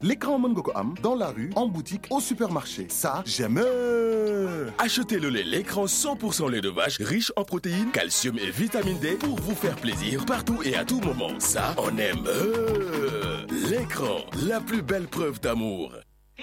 l'écran mën nga ko am dans la rue en boutique au supermarché ça j'aime Achetez le lait l'écran 100% lait de vache riche en protéines, calcium et vitamine D pour vous faire plaisir partout et à tout moment. Ça, on aime. L'écran, la plus belle preuve d'amour.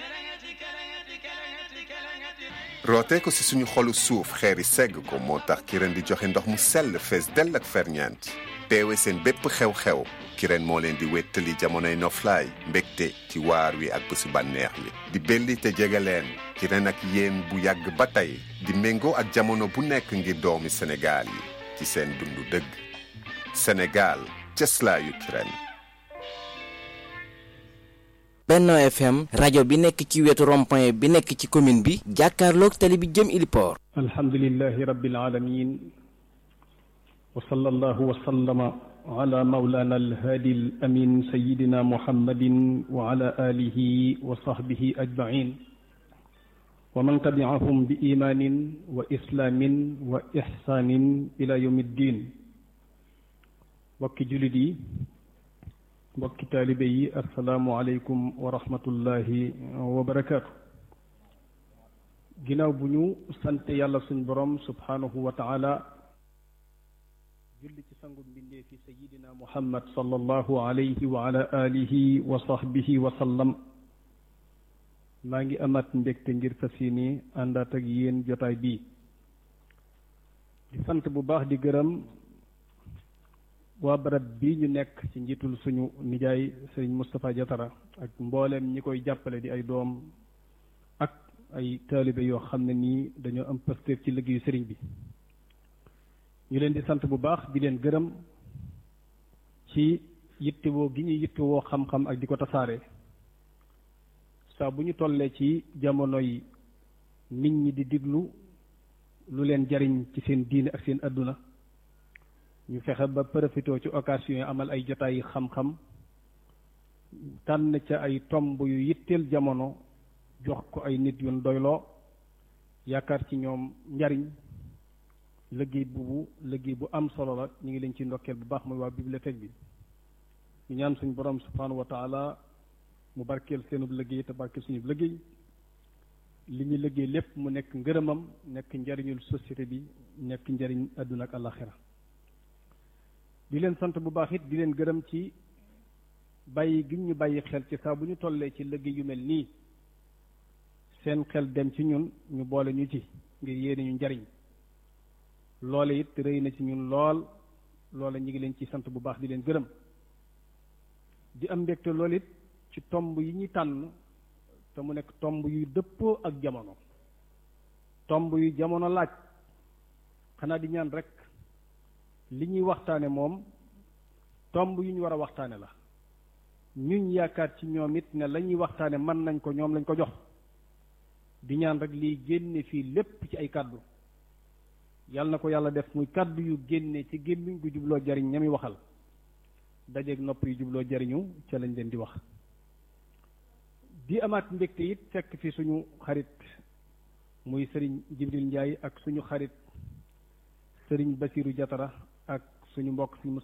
rootee ko si suñu xolu suuf xeeri segg ko moo tax Kirène di joxe ndox mu sell fees dell ak ferñeent teewe seen bépp xew-xew Kirène moo leen di wéttali jamonoy noflaay mbégte ci waar wi ak bésu bànneex li di belli te jege leen Kirène ak yéen bu yàgg ba tey di méngoo ak jamono bu nekk ngir doomi Sénégal yi ci seen dundu dëgg Sénégal cëslaayu Kirène Benno FM rajo bi nekk ci wetu rond-point bi nekk ci commune bi jàkkaarloog tali bi jëm Iliport alhamdulillahi rabbil alamin wa sallallahu wa sallama ala mawlana alhadi alamin sayidina muhammadin wa ala alihi wa sahbihi ajmain wa man tabi'ahum bi imanin wa islaamin wa ihsanin ila yawmi ddin mbokki julit yi mbokki taalibe yi asalaamu aleykum wa rahmatullahi wa barakaatu ginnaaw bu ñu sant yàlla suñ borom subhanahu wa taala julli ci sangu mbindee fi sayidina muhammad sallallahu alayhi wa ala alihi wa sahbihi wa sallam maa ngi amaat mbégte ngir fas yéene àndaat ak yéen jotaay bii di sant bu baax di gërëm waa barab bii ñu nekk ci njiitul suñu nijaay sëriñ Moustapha Diatara ak mbooleem ñi koy jàppale di ay doom ak ay taalibe yoo xam ne nii dañoo am pastéef ci liggéeyu sëriñ bi ñu leen di sant bu baax di leen gërëm ci yittewoo gi ñuy yittewoo xam-xam ak di ko tasaare saa bu ñu tollee ci jamono yi nit ñi di diglu lu leen jariñ ci seen diine ak seen adduna ñu fexe ba profité ci occasion yi amal ay jotaay yi xam-xam tànn ca ay tomb yu yitteel jamono jox ko ay nit yu doyloo yaakaar ci ñoom njariñ liggéey bu liggéey bu am solo la ñu ngi leen ci ndokkeel bu baax mooy waa bibliothèque bi ñu ñaan suñu borom subhanahu wa taala mu barkeel seenub liggéey te barkeel suñu liggéey li ñu liggéey lépp mu nekk ngërëmam nekk njariñul société bi nekk njariñ àdduna ak àllaxira di leen sant bu baax it di leen gërëm ci bàyyi gi ñu bàyyi xel ci saa bu ñu tollee ci liggéey yu mel nii seen xel dem ci ñun ñu boole ñu ci ngir yéene ñu njariñ loole it rëy na ci ñun lool loola ñu ngi leen ci sant bu baax di leen gërëm di am mbégte lool it ci tomb yi ñuy tànn te mu nekk tomb yuy dëppoo ak jamono tomb yu jamono laaj xanaa di ñaan rek li ñuy waxtaane moom tomb yu ñu war a waxtaane la ñuñ yaakaar ci ñoom it ne la ñuy waxtaane mën nañ ko ñoom lañ ko jox di ñaan rek liy génne fii lépp ci ay kàddu yàlla na ko yàlla def muy kàddu yu génne ci gémmiñ gu jubloo jariñ ñami waxal dajeeg nopp yu jubloo jariñu ca lañ leen di wax di amaat mbégte it fekk fi suñu xarit muy sëriñ Jibril Njaay ak suñu xarit sëriñ Basiru Jatara ak suñu mbokk suñu